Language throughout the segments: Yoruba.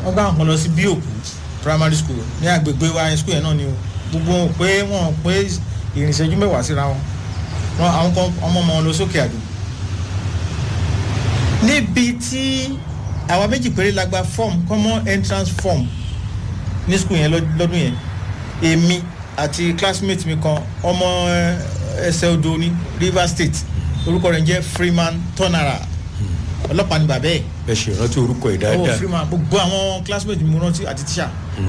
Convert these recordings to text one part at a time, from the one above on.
wọ́n gbà wọn lọ sí bí òkú primary school ní agbègbè wa yẹn school yẹn náà ni o gbogbo wọn ò pé wọn ò pé ìrìnsẹ́jú mẹ́wàá síra wọn wọn àwọn kan ọmọ ọmọ wọn lọ sókè àdó níbi tí àwa méjì péré la gba form common entrance form ní school yẹn lọ́- lọ́dún yẹn èmi àti classmate mi kan ọmọ eh, ẹsẹ̀ odò ní rivers state orúkọ rẹ̀ ń jẹ́ freeman tonara ọlọ́pàá ni bàbá ẹ̀ ẹ ṣe ìrántí orúkọ ẹ̀ owó dáadáa freeman gbogbo àwọn classmate mi mo rántí àti tíṣà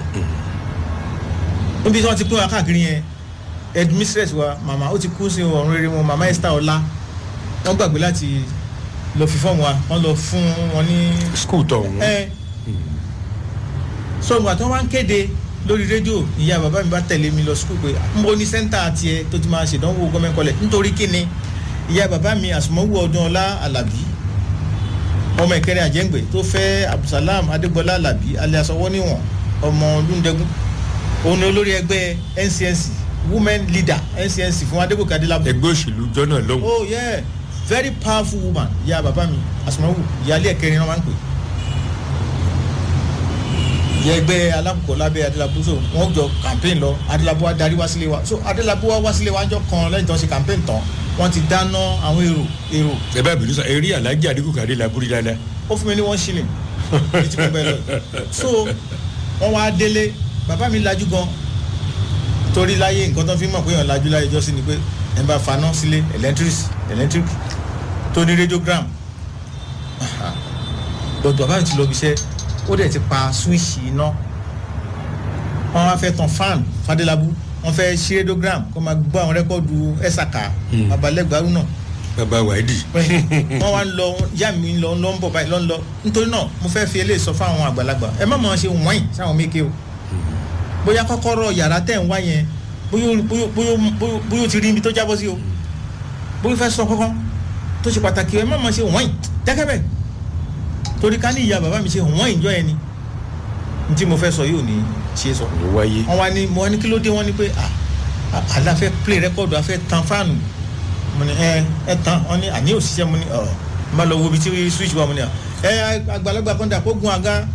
níbi tí wọ́n ti pín wa káàkiri yẹn headmistress wa màmá ó ti kú sí ọ̀run rere wọn màmá esther ọlá wọ́n gbàgbé láti lọ fi fọ́ọ̀mù wa wọ́n lọ fún wọn ní skul tọ̀hún ẹ so ìgbà tí wọ́n wá ń kéde lórí rédíò ìyá bàbá mi bá tẹ̀lé mi lọ skul pé mo ní sẹ́ńtà tiẹ̀ tó ti máa ṣèdánwò gọ́mẹ̀ntì kọlẹ̀ nítorí kíni ìyá bàbá mi àsùnmọ́wò ọdún ọlá alábí ọmọ ìkẹrẹ àjẹǹgbẹ tó fẹ́ abdulsalam adégbọlá alábí alias ọwọ́ níwọ̀n ọmọ lúndẹ́gún òun ni olórí ẹgbẹ́ ncnc women leader ncnc fún adébòkè adélábù ẹgbẹ́ òṣèlú jọ́nà lọ́hùn oh yeah very powerful woman ìyá bàbá mi àsùnmọ́wò ìyáálé ẹ̀kẹrin náà máa ń pè ìyá ẹgbẹ́ alákòókò lábẹ́ adélábù so wọ́n jọ campaign lọ adélábù wa darí wá sílé wa so adélábù wa wá sílé wa jọ kan lẹ́yìn tó ń ṣe campaign tán wọ́n ti dáná àwọn èrò èrò ẹ bá bìrì sọ eré alájà adigunkanle laburi dáadáa ó fún mi ní one shilling ní tí mo bẹ lọ so wọ́n wá délé bàbá mi lajú gan torí láyé nǹkan tó fi mọ̀ pé èèyàn lajú láyé jọ́sí ni pé ẹ̀ ń bá faná sílé electric electric tó ní radiogram but bàbá mi ti lọ bí iṣẹ́ ó dẹ̀ ti pa switch iná wọ́n wá fẹ́ tan fan fadelabu wọ́n fẹ́ ṣí radiogram kó máa gbọ́ àwọn rẹ́kọ́ọ̀dù ẹ̀sàkà babalẹ́gbàrú náà bàbá wàídì wọ́n wá ń lọ yá mi ń lọ ń lọ ń bọ̀ báyìí lọ ń lọ nítorí náà mo fẹ́ fi eléyìí sọ fún àwọn àgbàlagbà ẹ má máa ṣe wọ́n sáwọn méke o bóyá kọ́kọ́rọ́ yàrá tẹ̀ ń wá yẹn bóyá ó- bóyá bóyá bóyá bóyá ó ti rí ibi tó jábọ́ sí o bóyá ó fẹ́ sọ kọ́kọ́ tó ṣe pàtàkì ẹ má máa ṣe wọ́n dákẹ́ bẹ́ẹ̀ torí ká ní ìyá bàbá mi ṣe wọ́n ìjọ yẹn ni n tí mo fẹ́ sọ yóò ní ṣe sọ ló wáyé wọ́n wá ní mo wá ní kí ló dé wọ́n ní pé ah ah, àlá fẹ́ play record a fẹ́ tan fáànù mo ní ẹ ẹ tan wọ́n ní àní òṣìṣẹ́ mo ní ọ n bá lọ wo ibi tí switch wà mo ní ọ ẹ àgbàlagbà kan dà kó gun àga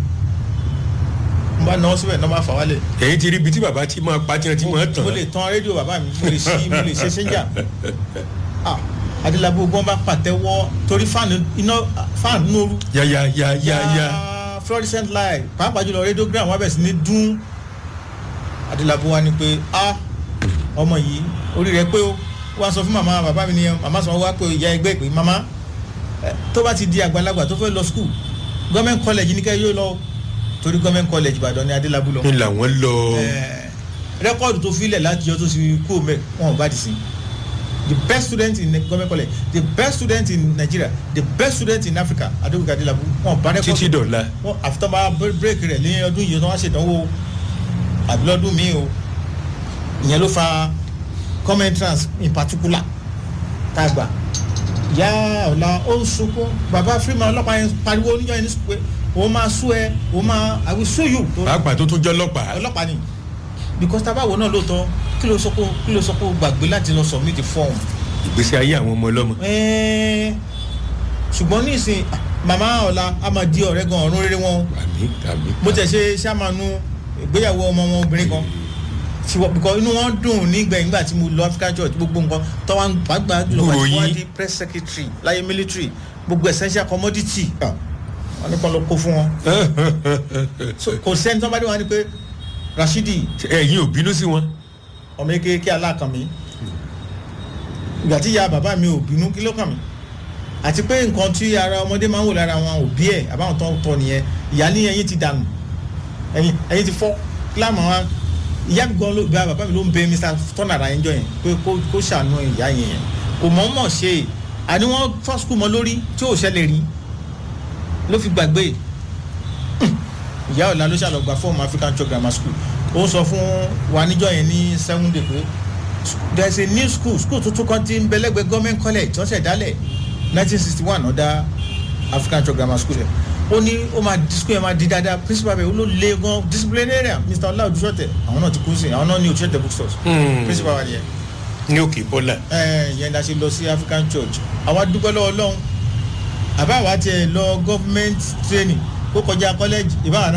n bá náwó síbẹ̀ náà bá fà wálẹ̀ ẹ̀yin ti rí ibi tí bàbá ti máa pa tí wọ́n ti máa tàn mo lè tan rédíò bàbá mi mo lè ṣí mo lè ṣe ṣẹ́njà ah adélábù gbọ́n bá pàtẹ́wọ́ torí fáànù iná fáànù nóoru yáyá yáyá yá Ah, fluorescent light pàápàá jùlọ radiogram wà bẹ̀ sí ní dún adélábù wa ni pé a ọmọ yìí orí rẹ pé ó wá sọ fún màmá bàbá mi nìyẹn màmá sọ wá pé ìyá ẹgbẹ́ pé màmá eh, tó bá ti di àgbàlagbà tó fẹ́ lọ school government college ní kẹ́ yóò lọ torí government college ìbàdàn ni adélábù lọ ni làwọn lọ Eh, rẹ́kọ̀dù tó filẹ̀ láti yọ tó ti kú òmẹ wọn ò bá di sí the best student in the government college the best student in nigeria the best student in africa adébùkà adélábù wọn ò bá rẹ́kọ̀dù títí dọ̀la wọn àfitọ́ bá bírèkì rẹ̀ ní ọdún yìí wọn á ṣèdánwò àbí lọ́dún míì o ìyẹn ló fa common entrance in particular tá a gbà yá ọ̀la ó ń sunkún bàbá freeman ọlọ́pàá yẹn pariwo oníjọ́ yẹn ní sùpé òun máa sú ẹ òun máa i will sue you pàápàá tó tún jọ́ lọ́pàá ọlọ́pàá ni because tábàwọ̀ náà lóòótọ́ kí ló sọ pé kí ló sọ pé o gbàgbé láti lọ submit the form ìgbésí ayé àwọn ọmọ ọlọ́mọ Ẹ́ẹ́, ṣùgbọ́n ní ìsìn ah, màmá ọ̀la a máa di ọ̀rẹ́ gan ọ̀run rere wọn àmì àmì bó tẹ̀ ṣe ṣàmánú ìgbéyàwó ọmọ wọn obìnrin kan tiwọ because inú wọn dùn nígbẹ̀yìn nígbà tí mo lọ African church gbogbo nǹkan tó wá ń gbàgbà jùlọ Gbúròó wá yín. di press secretary láyé military gbogbo essential commodity ah, wọn ní kan ló kó fún wọn So, kò sẹ́ni tó bá dé wọn ni pé Rashidi ẹ̀yin ò bínú sí wọn ọmọ eke alákan mi ìgbà tí ìyá bàbá mi ò bínú kí ló kàn mí àti pé nǹkan tí ara ọmọdé máa ń wò lára wọn òbí ẹ̀ àbáwọn tó ń tọ́ nìyẹn ìyá ní ẹyin ti dànù ẹyin ẹyin ti fọ́ kílámù wa ìyá mi gan ló gba bàbá mi ló ń bẹ mr tọ́nàrà yẹn jọ yẹn pé kó kó ṣàánú ìyá yẹn yẹn kò mọ̀ mọ̀ ṣe é àní wọ́n fọ́ skul mọ́ lórí tí ò ṣẹlẹ̀ rí ló fi gbàgbé ìyá ọ̀la ló ṣàlọ́gbà fọ́ọ̀mù african church grammar school ó sọ fún wa níjọ́ yẹn ní seven day pé there is a new school school tuntun kan ti ń bẹ lẹ́gbẹ̀ẹ́ government college tó ṣẹ̀ dálẹ̀ nineteen sixty one ọ̀dà african church grammar school yẹn ó ní ó máa di school yẹn máa di dáadáa principal bẹ̀ ó ló le gan disciplinarian mr ọlá odúṣọ̀tẹ̀ àwọn náà ti kú sí i àwọn náà ní odúṣọ̀tẹ̀ bookstores Hmm. principal wa nìyẹn ní òkè bọ́là ẹ yẹn la ṣe lọ sí african church àwa dúpẹ́ lọ́wọ́ ọlọ́run àbá àwa tiẹ̀ lọ government training kó kọjá college ìbára náà